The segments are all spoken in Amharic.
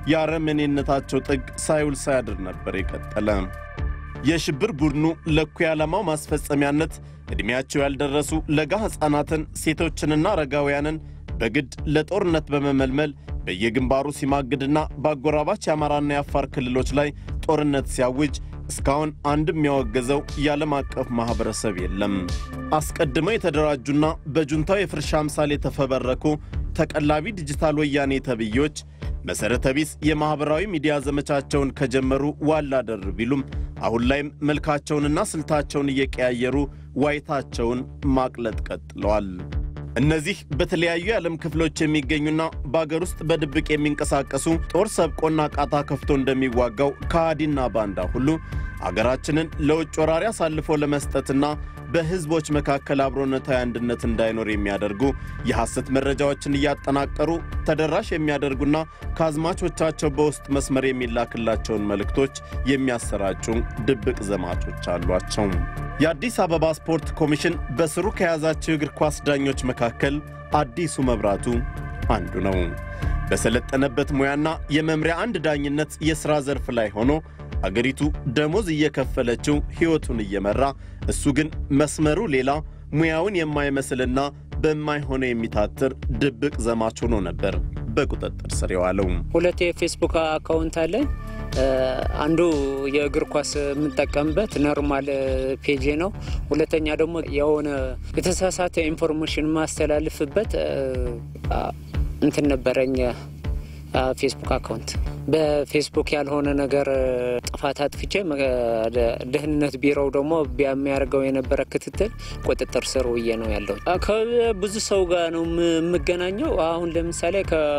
የአረመኔነታቸው ጥግ ሳይውል ሳያድር ነበር የቀጠለ። የሽብር ቡድኑ ለእኩይ ዓላማው ማስፈጸሚያነት ዕድሜያቸው ያልደረሱ ለጋ ሕፃናትን፣ ሴቶችንና አረጋውያንን በግድ ለጦርነት በመመልመል በየግንባሩ ሲማግድና በአጎራባች የአማራና የአፋር ክልሎች ላይ ጦርነት ሲያውጅ እስካሁን አንድም ያወገዘው የዓለም አቀፍ ማኅበረሰብ የለም። አስቀድመው የተደራጁና በጁንታው የፍርሻ አምሳል የተፈበረኩ ተቀላቢ ዲጂታል ወያኔ ተብዮች መሠረተ ቢስ የማኅበራዊ ሚዲያ ዘመቻቸውን ከጀመሩ ዋላ ደር ቢሉም አሁን ላይም መልካቸውንና ስልታቸውን እየቀያየሩ ዋይታቸውን ማቅለጥ ቀጥለዋል። እነዚህ በተለያዩ የዓለም ክፍሎች የሚገኙና በአገር ውስጥ በድብቅ የሚንቀሳቀሱ ጦር ሰብቆና ቃታ ከፍቶ እንደሚዋጋው ከሃዲና ባንዳ ሁሉ አገራችንን ለውጭ ወራሪ አሳልፎ ለመስጠትና በሕዝቦች መካከል አብሮነታዊ አንድነት እንዳይኖር የሚያደርጉ የሐሰት መረጃዎችን እያጠናቀሩ ተደራሽ የሚያደርጉና ከአዝማቾቻቸው በውስጥ መስመር የሚላክላቸውን መልእክቶች የሚያሰራጩ ድብቅ ዘማቾች አሏቸው። የአዲስ አበባ ስፖርት ኮሚሽን በስሩ ከያዛቸው የእግር ኳስ ዳኞች መካከል አዲሱ መብራቱ አንዱ ነው። በሰለጠነበት ሙያና የመምሪያ አንድ ዳኝነት የሥራ ዘርፍ ላይ ሆኖ አገሪቱ ደሞዝ እየከፈለችው ሕይወቱን እየመራ እሱ ግን መስመሩ ሌላ ሙያውን የማይመስልና በማይሆነ የሚታትር ድብቅ ዘማች ሆኖ ነበር በቁጥጥር ስር የዋለው። ሁለት የፌስቡክ አካውንት አለኝ። አንዱ የእግር ኳስ የምጠቀምበት ኖርማል ፔጄ ነው። ሁለተኛ ደግሞ የሆነ የተሳሳተ ኢንፎርሜሽን ማስተላልፍበት እንትን ነበረኝ ፌስቡክ አካውንት በፌስቡክ ያልሆነ ነገር ጥፋት አጥፍቼ ደህንነት ቢሮው ደግሞ የሚያደርገው የነበረ ክትትል ቁጥጥር ስር ውዬ ነው ያለው። ከብዙ ሰው ጋር ነው የምገናኘው። አሁን ለምሳሌ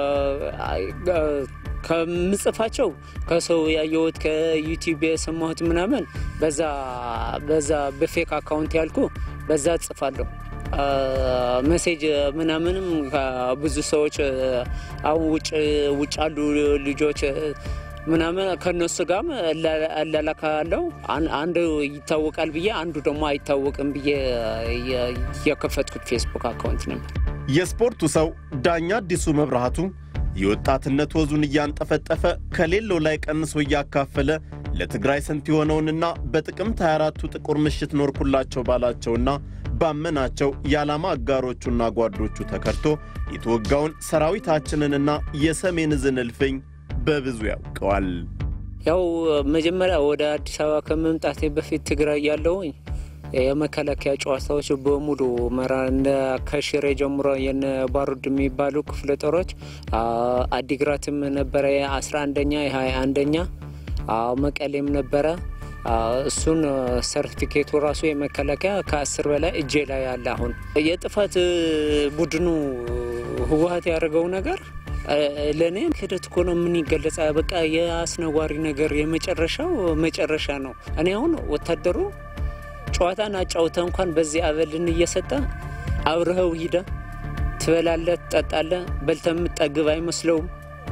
ከምጽፋቸው ከሰው ያየሁት ከዩቲዩብ የሰማሁት ምናምን በዛ በዛ በፌክ አካውንት ያልኩ በዛ ጽፋለሁ። መሴጅ ምናምንም ብዙ ሰዎች አሁን ውጭ ውጭ ያሉ ልጆች ምናምን ከነሱ ጋርም እላላካለው። አንዱ ይታወቃል ብዬ አንዱ ደግሞ አይታወቅም ብዬ የከፈትኩት ፌስቡክ አካውንት ነበር። የስፖርቱ ሰው ዳኛ አዲሱ መብራቱ የወጣትነት ወዙን እያንጠፈጠፈ ከሌለው ላይ ቀንሶ እያካፈለ ለትግራይ ስንት የሆነውንና በጥቅምት 24ቱ ጥቁር ምሽት ኖርኩላቸው ባላቸውና ባመናቸው የዓላማ አጋሮቹና ጓዶቹ ተከርቶ የተወጋውን ሰራዊታችንንና የሰሜን ዕዝን እልፍኝ በብዙ ያውቀዋል። ያው መጀመሪያ ወደ አዲስ አበባ ከመምጣቴ በፊት ትግራይ ያለውኝ የመከላከያ ጨዋታዎች በሙሉ መራ እንደ ከሽሬ ጀምሮ የነ ባሩድ የሚባሉ ክፍለ ጦሮች አዲግራትም ነበረ የአስራ አንደኛ የሀያ አንደኛ መቀሌም ነበረ። እሱን ሰርቲፊኬቱ ራሱ የመከላከያ ከአስር በላይ እጄ ላይ አለ። አሁን የጥፋት ቡድኑ ህወሀት ያደረገው ነገር ለእኔ ክህደት እኮ ነው። ምን ይገለጻ? በቃ የአስነዋሪ ነገር የመጨረሻው መጨረሻ ነው። እኔ አሁን ወታደሩ ጨዋታን አጫውተ እንኳን በዚህ አበልን እየሰጠ አብረኸው ሂደ ትበላለ፣ ትጠጣለ፣ በልተ የምጠግብ አይመስለውም።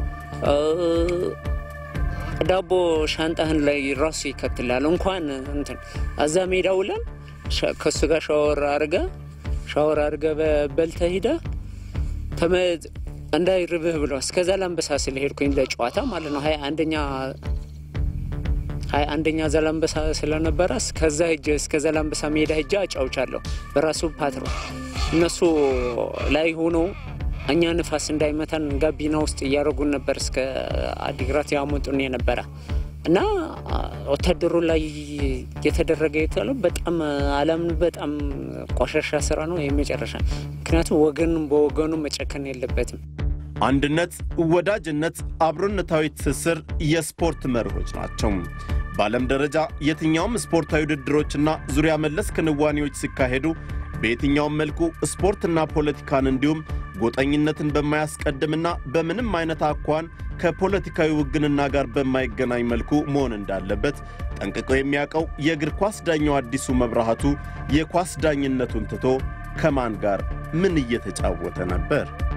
ዳቦ ሻንጣህን ላይ ራሱ ይከትላል። እንኳን እንትን እዛ ሜዳ ውለን ከሱ ጋር ሻወር አርገ ሻወር አርገ በልተ ሂደ እንዳይርብህ ብሎ እስከዛ ላንበሳ ስለሄድኩኝ ለጨዋታ ማለት ነው ሀያ አንደኛ ሀያ አንደኛ ዘላንበሳ ስለነበረ እስከዛ ሄጄ እስከ ዘላንበሳ ሜዳ ሄጄ አጫውቻለሁ በራሱ ፓትሮን እነሱ ላይ ሆኖ እኛ ንፋስ እንዳይመታን ጋቢና ውስጥ እያደረጉን ነበር። እስከ አዲግራት ያመጡን የነበረ እና ወታደሩ ላይ የተደረገ የተለው በጣም አላምን በጣም ቆሻሻ ስራ ነው የመጨረሻ። ምክንያቱም ወገን በወገኑ መጨከን የለበትም። አንድነት፣ ወዳጅነት፣ አብሮነታዊ ትስስር የስፖርት መርሆች ናቸው። በዓለም ደረጃ የትኛውም ስፖርታዊ ውድድሮችና ዙሪያ መለስ ክንዋኔዎች ሲካሄዱ በየትኛውም መልኩ ስፖርትና ፖለቲካን እንዲሁም ጎጠኝነትን በማያስቀድምና በምንም አይነት አኳን ከፖለቲካዊ ውግንና ጋር በማይገናኝ መልኩ መሆን እንዳለበት ጠንቅቆ የሚያውቀው የእግር ኳስ ዳኛው አዲሱ መብራቱ የኳስ ዳኝነቱን ትቶ ከማን ጋር ምን እየተጫወተ ነበር?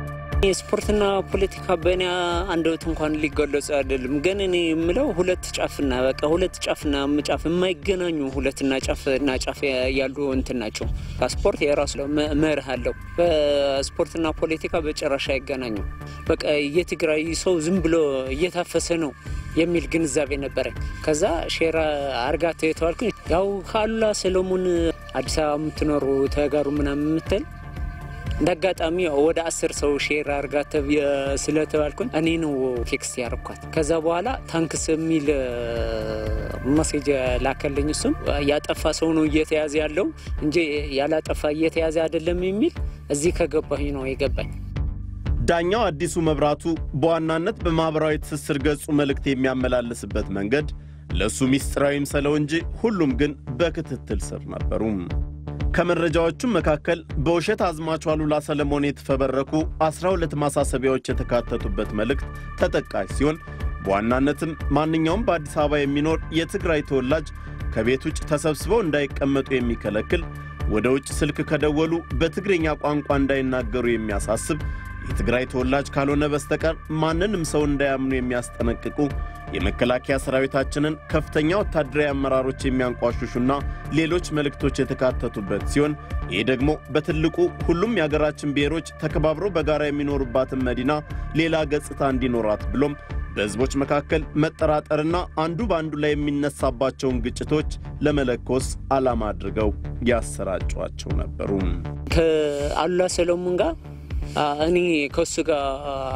የስፖርትና ፖለቲካ በእኔ አንደበት እንኳን ሊገለጹ አይደለም። ግን እኔ የምለው ሁለት ጫፍና በቃ ሁለት ጫፍና ጫፍ የማይገናኙ ሁለትና ጫፍና ጫፍ ያሉ እንትን ናቸው። ስፖርት የራሱ መርህ አለው። በስፖርትና ፖለቲካ በጭራሽ አይገናኙም። በቃ የትግራይ ሰው ዝም ብሎ እየታፈሰ ነው የሚል ግንዛቤ ነበረኝ። ከዛ ሼራ አርጋት የተባልኩኝ ያው ካሉላ ሰሎሞን አዲስ አበባ የምትኖሩ ተጋሩ ምናምን የምትል እንደ አጋጣሚ ወደ አስር ሰው ሼር አርጋ ስለተባልኩኝ እኔ ነው ቴክስት ያርኳት። ከዛ በኋላ ታንክስ የሚል መሴጅ ላከልኝ። እሱም ያጠፋ ሰው ነው እየተያዘ ያለው እንጂ ያላጠፋ እየተያዘ አይደለም የሚል እዚህ ከገባኝ ነው የገባኝ። ዳኛው አዲሱ መብራቱ በዋናነት በማኅበራዊ ትስስር ገጹ መልእክት የሚያመላልስበት መንገድ ለእሱ ሚስጥራዊ ምሰለው እንጂ ሁሉም ግን በክትትል ስር ነበሩ። ከመረጃዎቹም መካከል በውሸት አዝማቹ አሉላ ሰለሞን የተፈበረኩ 12 ማሳሰቢያዎች የተካተቱበት መልእክት ተጠቃሽ ሲሆን በዋናነትም ማንኛውም በአዲስ አበባ የሚኖር የትግራይ ተወላጅ ከቤት ውጭ ተሰብስበው እንዳይቀመጡ የሚከለክል፣ ወደ ውጭ ስልክ ከደወሉ በትግርኛ ቋንቋ እንዳይናገሩ የሚያሳስብ፣ የትግራይ ተወላጅ ካልሆነ በስተቀር ማንንም ሰው እንዳያምኑ የሚያስጠነቅቁ የመከላከያ ሰራዊታችንን ከፍተኛ ወታደራዊ አመራሮች የሚያንቋሽሹና ሌሎች መልእክቶች የተካተቱበት ሲሆን ይህ ደግሞ በትልቁ ሁሉም የአገራችን ብሔሮች ተከባብረው በጋራ የሚኖሩባትን መዲና ሌላ ገጽታ እንዲኖራት ብሎም በሕዝቦች መካከል መጠራጠርና አንዱ በአንዱ ላይ የሚነሳባቸውን ግጭቶች ለመለኮስ ዓላማ አድርገው ያሰራጯቸው ነበሩ። ከአሉላ ሰሎሞን ጋር እኔ ከሱ ጋር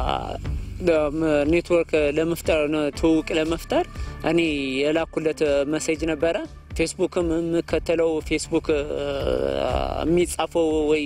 ኔትወርክ ለመፍጠር ትውውቅ ለመፍጠር እኔ የላኩለት መሴጅ ነበረ። ፌስቡክም የምከተለው ፌስቡክ የሚጻፈው ወይ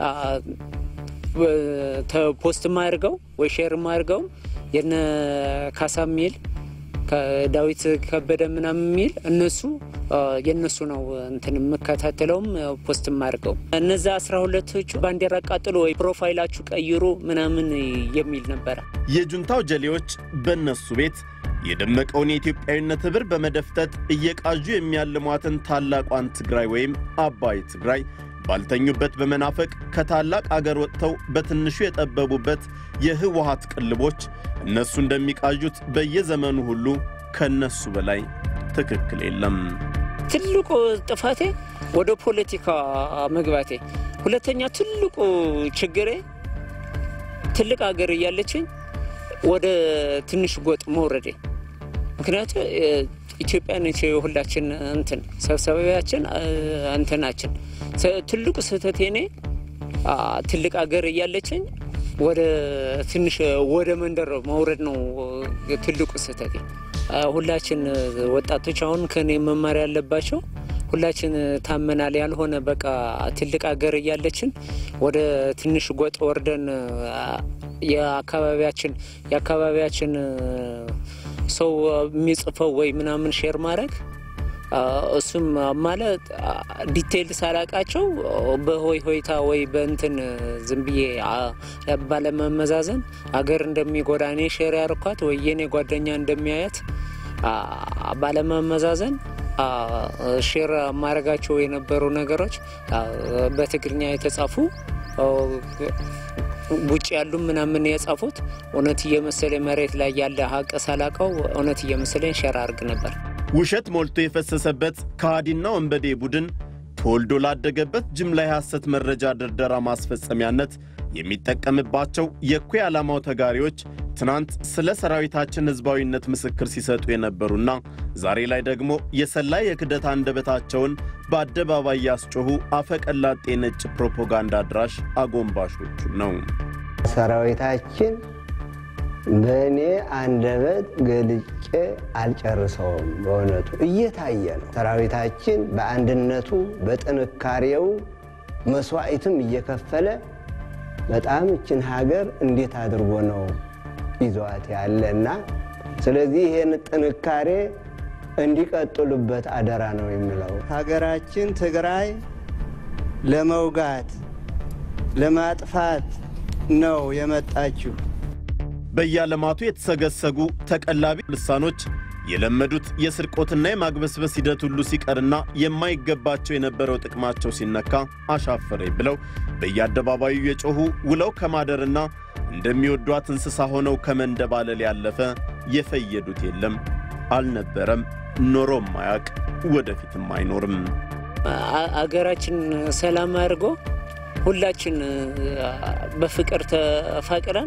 ፖስት ማድርገው ወይ ሼር ማድርገው የነ ካሳ ሚል ከዳዊት ከበደ ምናምን የሚል እነሱ የእነሱ ነው እንትን የምከታተለውም ፖስት ማድርገው እነዛ አስራ ሁለቶቹ ባንዲራ ቃጥሎ ወይ ፕሮፋይላችሁ ቀይሩ ምናምን የሚል ነበረ። የጁንታው ጀሌዎች በእነሱ ቤት የደመቀውን የኢትዮጵያዊነት ኅብር በመደፍጠጥ እየቃዡ የሚያልሟትን ታላቋን ትግራይ ወይም አባይ ትግራይ ባልተኙበት በመናፈቅ ከታላቅ አገር ወጥተው በትንሹ የጠበቡበት የህወሓት ቅልቦች እነሱ እንደሚቃዡት በየዘመኑ ሁሉ ከእነሱ በላይ ትክክል የለም። ትልቁ ጥፋቴ ወደ ፖለቲካ መግባቴ፣ ሁለተኛ ትልቁ ችግሬ ትልቅ ሀገር እያለችኝ ወደ ትንሽ ጎጥ መውረዴ። ምክንያቱ ኢትዮጵያ ነች የሁላችን እንትን ሰብሰቢያችን እንትናችን። ትልቁ ስህተቴ እኔ ትልቅ ሀገር እያለችኝ ወደ ትንሽ ወደ መንደር መውረድ ነው ትልቁ ስህተቴ። ሁላችን ወጣቶች አሁን ከኔ መማር ያለባቸው ሁላችን ታመናል ያልሆነ በቃ ትልቅ ሀገር እያለችን ወደ ትንሽ ጎጥ ወርደን የአካባቢያችን የአካባቢያችን ሰው የሚጽፈው ወይ ምናምን ሼር ማድረግ እሱም ማለት ዲቴይል ሳላቃቸው በሆይ ሆይታ ወይ በእንትን ዝም ብዬ ባለመመዛዘን አገር እንደሚጎዳ እኔ ሼር ያርኳት ወይ የኔ ጓደኛ እንደሚያያት ባለመመዛዘን ሼር ማድረጋቸው የነበሩ ነገሮች በትግርኛ የተጻፉ ውጭ ያሉ ምናምን የጻፉት እውነት እየመሰለ መሬት ላይ ያለ ሀቅ ሳላቀው እውነት እየመሰለኝ ሼር አድርግ ነበር። ውሸት ሞልቶ የፈሰሰበት ከሃዲና ወንበዴ ቡድን ተወልዶ ላደገበት ጅምላ የሐሰት መረጃ ድርደራ ማስፈጸሚያነት የሚጠቀምባቸው የእኩይ ዓላማው ተጋሪዎች ትናንት ስለ ሰራዊታችን ሕዝባዊነት ምስክር ሲሰጡ የነበሩና ዛሬ ላይ ደግሞ የሰላይ የክደት አንደበታቸውን በአደባባይ ያስጮኹ አፈቀላጤ ነጭ ፕሮፓጋንዳ አድራሽ አጎንባሾቹ ነው። ሰራዊታችን በእኔ አንደበት ገልጬ አልጨርሰውም። በእውነቱ እየታየ ነው። ሰራዊታችን በአንድነቱ በጥንካሬው መስዋዕትም እየከፈለ በጣም እችን ሀገር እንዴት አድርጎ ነው ይዘዋት ያለና ስለዚህ ይህን ጥንካሬ እንዲቀጥሉበት አደራ ነው የሚለው። ሀገራችን ትግራይ ለመውጋት ለማጥፋት ነው የመጣችው። በየዓለማቱ የተሰገሰጉ ተቀላቢ ልሳኖች የለመዱት የስርቆትና የማግበስበስ ሂደት ሁሉ ሲቀርና የማይገባቸው የነበረው ጥቅማቸው ሲነካ አሻፈረኝ ብለው በየአደባባዩ የጮኹ ውለው ከማደርና እንደሚወዷት እንስሳ ሆነው ከመንደባለል ያለፈ የፈየዱት የለም፣ አልነበረም፣ ኖሮም አያቅ፣ ወደፊትም አይኖርም። አገራችን ሰላም አድርጎ ሁላችን በፍቅር ተፋቅረን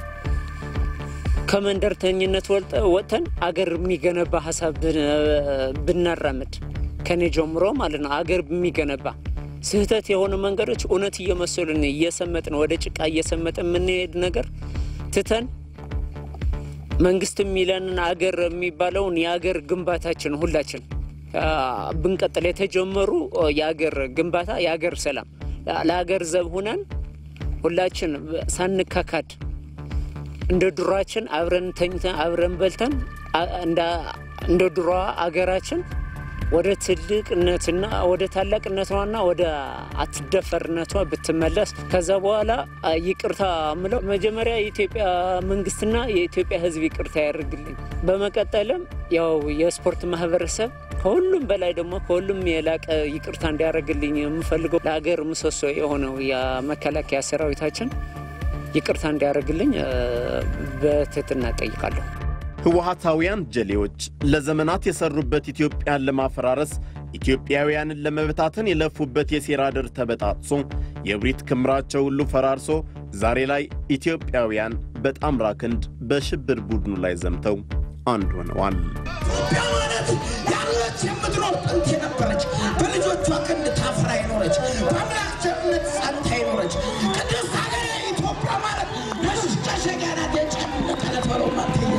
ከመንደርተኝነት ወጥተን አገር የሚገነባ ሀሳብ ብናራምድ ከኔ ጀምሮ ማለት ነው። አገር የሚገነባ ስህተት የሆኑ መንገዶች እውነት እየመሰሉን እየሰመጥን ወደ ጭቃ እየሰመጥን የምንሄድ ነገር ትተን መንግስት የሚለንን አገር የሚባለውን የአገር ግንባታችን ሁላችን ብንቀጥል የተጀመሩ የአገር ግንባታ የአገር ሰላም ለሀገር ዘብ ሁነን ሁላችን ሳንካካድ እንደ ድሯችን አብረን ተኝተን አብረን በልተን እንደ ድሯ አገራችን ወደ ትልቅነትና ወደ ታላቅነቷና ወደ አትደፈርነቷ ብትመለስ ከዛ በኋላ ይቅርታ ምለው መጀመሪያ የኢትዮጵያ መንግስትና የኢትዮጵያ ሕዝብ ይቅርታ ያደርግልኝ። በመቀጠልም ያው የስፖርት ማህበረሰብ ከሁሉም በላይ ደግሞ ከሁሉም የላቀ ይቅርታ እንዲያደርግልኝ የምፈልገው ለሀገር ምሰሶ የሆነው የመከላከያ ሰራዊታችን ይቅርታ እንዲያደርግልኝ በትህትና እጠይቃለሁ። ህወሓታውያን ጀሌዎች ለዘመናት የሰሩበት ኢትዮጵያን ለማፈራረስ ኢትዮጵያውያንን ለመበታተን የለፉበት የሴራ ድር ተበጣጥሶ የእብሪት ክምራቸው ሁሉ ፈራርሶ ዛሬ ላይ ኢትዮጵያውያን በጣምራ ክንድ በሽብር ቡድኑ ላይ ዘምተው አንድ ሆነዋል። ኢትዮጵያ ማለት ያለች የምትኖር ጥንት የነበረች በልጆቿ ክንድ ታፍራ የኖረች በአምላክ ቸርነት ጸንታ የኖረች ቅድስት ሀገር ኢትዮጵያ ማለት መሸሸጊያ ናት። የጨምነት ዕለት በለው ማትየ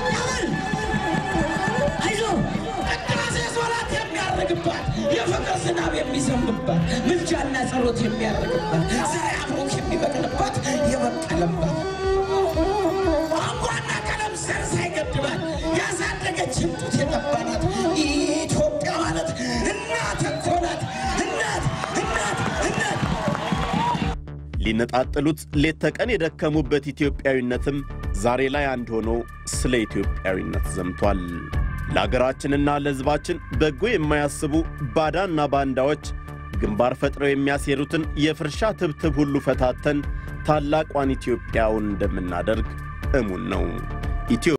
አይዞ ቅዳሴ ሶላት የሚያደርግባት የፍቅር ዝናብ የሚዘንብባት ምልጃና ጸሎት የሚያደርግባት ዘር አብሮክ የሚበቅልባት የበቀለባት ቋንቋና ቀለም ዘር ሳይገድባት ያሳደገችን ጡት የጠባናት ኢትዮጵያ ማለት እናት እኮ ናት። እናት እናት እናት ሊነጣጥሉት ሌት ተቀን የደከሙበት ኢትዮጵያዊነትም ዛሬ ላይ አንድ ሆኖ ስለ ኢትዮጵያዊነት ዘምቷል። ለአገራችንና ለሕዝባችን በጎ የማያስቡ ባዳና ባንዳዎች ግንባር ፈጥረው የሚያሴሩትን የፍርሻ ትብትብ ሁሉ ፈታተን ታላቋን ኢትዮጵያውን እንደምናደርግ እሙን ነው።